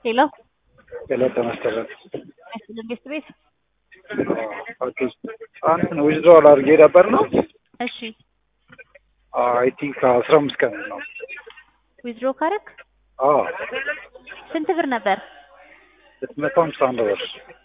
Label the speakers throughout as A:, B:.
A: ሄሎ
B: ሄሎ ተመስገን
A: መንግስት ቤት
B: ኦኬ አንተ ዊዝድሮዋል አድርጌ ነበር ነው
A: እሺ
B: አይ ቲንክ አስራ አምስት ቀን ነው
A: ዊዝድሮ ካረክ
B: አዎ
A: ስንት ብር ነበር?
B: ሁለት መቶ ሀምሳ አንድ ብር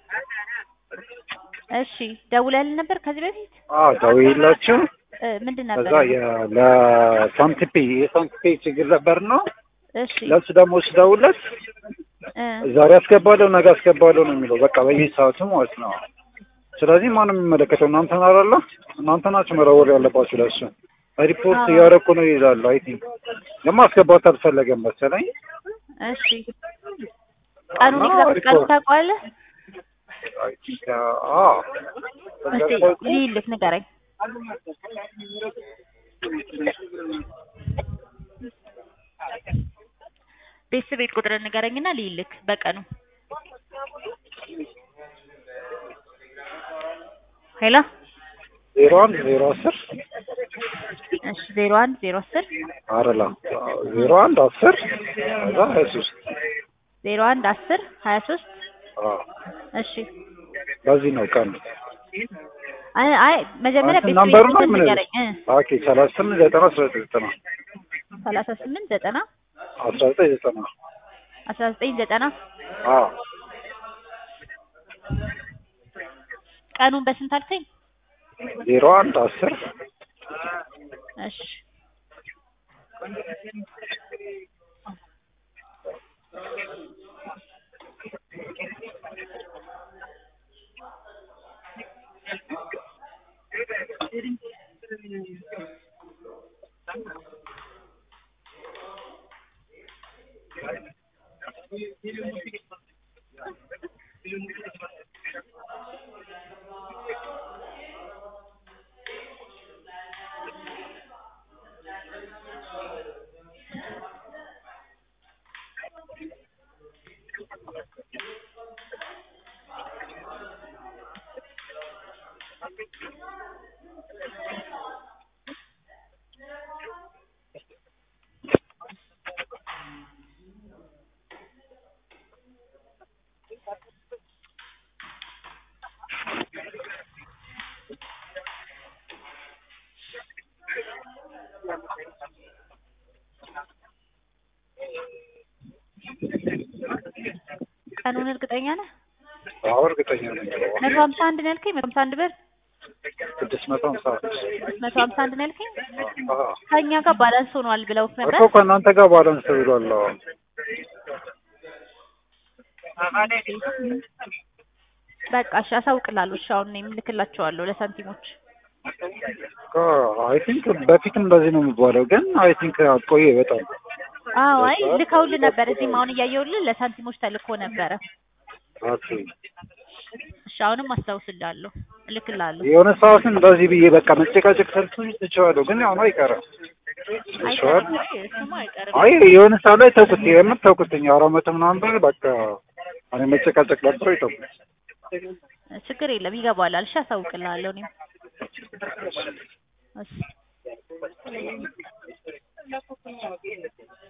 A: እሺ ደውለህልን ነበር ከዚህ በፊት
B: አዎ ደውዬላችሁ
A: እ ምንድን ነበር?
B: ከዛ የ- ለሳንቲፔ የሳንቲፔ ችግር ነበር ነው
A: እሺ
B: ለሱ ደግሞ ስደውለት
A: እ
B: ዛሬ አስገባለሁ ነገ አስገባለሁ ነው የሚለው በቃ በየሰዓቱ ማለት ነው ስለዚህ ማንም የሚመለከተው እናንተ ናራለ እናንተ ናችሁ መረወር ያለባችሁ ለሱ ሪፖርት
A: አዎ።
B: እያደረኩ ነው ይዛሉ አይ ቲንክ ደግሞ አስገባት አልፈለገም መሰለኝ
A: እሺ ቀኑን ኤግዛክት ቀኑን ታውቀዋለህ?
B: አይ ቲንክ አዎ
A: እስቲ ልይልክ ንገረኝ። ቤተሰብ ቤት ቁጥር ንገረኝና ልይልክ በቀኑ ሄሎ
B: ዜሮ አንድ ዜሮ አስር
A: እሺ ዜሮ አንድ ዜሮ አስር
B: አረላ ዜሮ አንድ አስር ከዛ ሀያ ሶስት
A: ዜሮ አንድ አስር ሀያ ሶስት
B: አዎ
A: እሺ
B: በዚህ ነው ቀኑ
A: አይ አይ መጀመሪያ
B: አንተ
A: ቤተሰብ
B: ናምበሩ
A: ቤት
B: ነው
A: ቁጥር
B: ምን
A: ንገረኝ እ
B: ኦኬ ሰላሳ ስምንት ዘጠና አስራ ዘጠኝ ዘጠና
A: ሰላሳ ስምንት ዘጠና
B: አስራ ዘጠኝ ዘጠና
A: አስራ ዘጠኝ ዘጠና
B: አዎ
A: ቀኑን በስንት አልከኝ?
B: ዜሮ አንድ አስር
A: እሺ ቀኑን እርግጠኛ ነህ?
B: አዎ እርግጠኛ ነኝ
A: መቶ ሀምሳ አንድ ነው ያልከኝ? መቶ ሀምሳ አንድ ብር
B: ስድስት መቶ ሀምሳ
A: መቶ ሀምሳ አንድ ነው ያልከኝ?
B: አዎ
A: ከእኛ ጋር ባላንስ ሆኗል ብለውት ነበር።
B: እኮ ከእናንተ ጋር ባላንስ ብሏል አዎ
A: በቃ እሺ አሳውቅላለሁ። እሺ አሁን እኔም እልክላቸዋለሁ ለሳንቲሞች።
B: አይ ቲንክ በፊትም እንደዚህ ነው የሚባለው ግን አይ ቲንክ ቆየ በጣም
A: አዎ አይ ልከውልህ ነበር። እዚህም አሁን እያየሁልህ ለሳንቲሞች ተልኮ ነበረ።
B: ኦኬ
A: እሺ አሁንም አስታውስልሃለሁ፣ እልክልሃለሁ።
B: የሆነ ሰዓት እንደዚህ ብዬ በቃ መጨቃጨቅ ሰልቱኝ ትችላለሁ ግን ያው ነው አይቀርም ይሻል
A: አይቀርም፣ እሱማ አይቀርም።
B: አይ የሆነ ሰዓት ላይ ተውኩት የምር ተውኩትኝ አራት መቶ ምናምን ብር በቃ እኔ መጨቃጨቅ ነበር የተውኩት
A: ችግር የለም ይገባላል። እሺ አሳውቅልሃለሁ እኔም እሺ